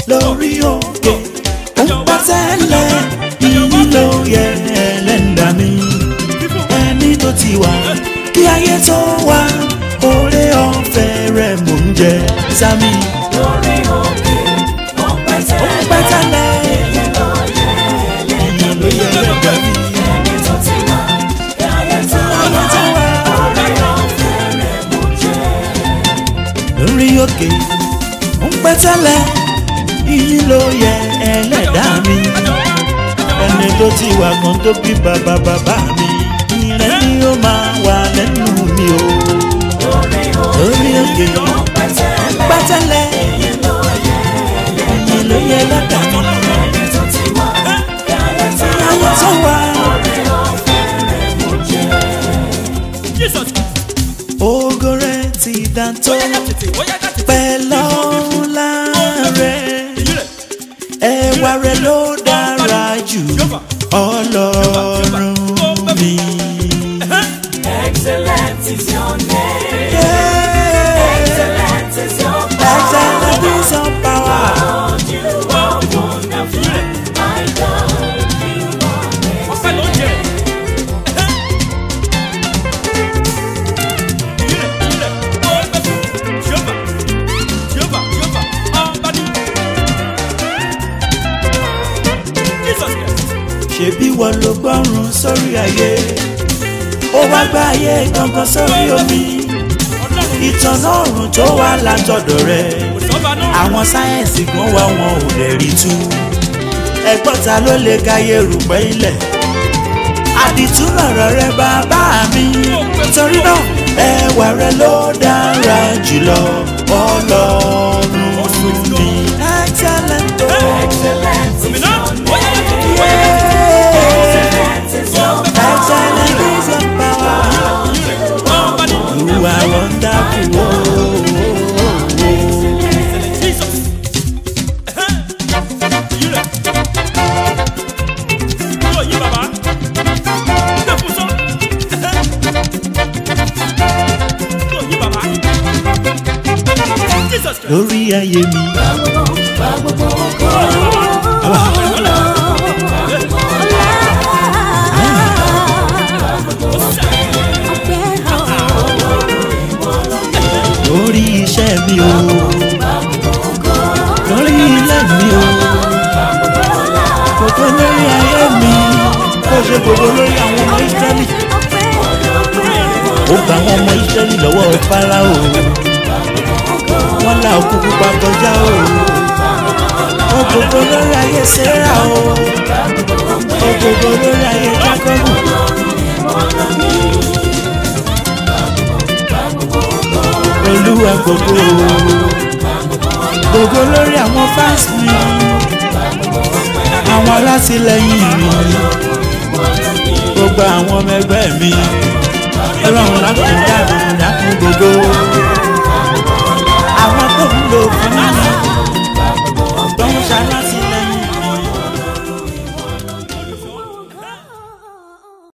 lórí òkè ó ń pa tẹ́lẹ̀ iyì ló yẹ ẹlẹ́ndà mi ẹni tó ti wà kí ayé tó wà oore ọ̀fẹ́ rẹ̀ mò ń jẹ sami lórí òkè ó ń pẹ́ ó ń pa tẹ́lẹ̀ tẹ́lẹ̀ ló yẹ iyì ló yẹ ẹlẹ́ndà mi ẹni tó ti wà kí ayé tó ayé tó wà wà orí ọ̀fẹ́ rẹ̀ mò ń jẹ. lórí òkè ó ń pẹ́ tẹ́lẹ̀ iyì ló yẹ ẹlẹ́dà mi ẹni tó ti wà kan tó bí bàbá bàbá mi ìrẹ́ ni ó máa wà lẹ́nu mi o lórí lórí òkè ó ń pẹ́ ó ń tẹ́lẹ̀ pẹ́ tẹ́lẹ̀ ló yẹ iyì ló yẹ ẹlẹ́dà mi ẹni tó ti wà kí ayé tó ayé wà tó wà orí ọ̀fẹ́ rẹ̀ mò ń jẹ. ògo rẹ̀ ti dàntó pẹ̀lú ọlá rẹ̀ ẹwà rẹ̀ ló dára jù ọlọ́run mi. Excellent is your name. Yeah. Excellent is your Excellent is your power. God. You are wonderful. My God, you are ṣebí wọ́n ló gbọ́rùn sórí ayé ó wá gbá ayé gangan sórí omi ìtànà ọ̀run tó wà látọ̀dọ̀ rẹ̀ àwọn sáyẹ́ǹsì kan wá wọn ò lè rí tú ẹgbọ́n ta ló lè káyé rùpẹ́ ilẹ̀ àdìtú lọ̀rọ̀ rẹ bàbá mi torí náà ẹwà rẹ ló dára jùlọ ọlọ́run mi. excellent o. excellent is your name. Yeah. Excellent is your Excellent is your power. You are wonderful. Oh, lórí ayé mi. lórí iṣẹ́ mi o. lórí ilé mi o. gbogbo lórí ayé mi. kó ṣe gbogbo lórí àwọn ọmọ Ísírẹ́lì. ó gba àwọn ọmọ Ísírẹ́lì lọ́wọ́ Fáráò. wọ́n la òkú pupa kọjá o. ó gbogbo lórí ayé Sẹ́rà o. ó gbogbo lórí ayé Jákọ́bù. olúwa gbogbo gbogbo lórí àwọn fans mi àwọn alátìlẹyìn mi gbogbo àwọn ọmọ ẹgbẹ́ mi ọlọ́run lákùn dáàbò dákun gbogbo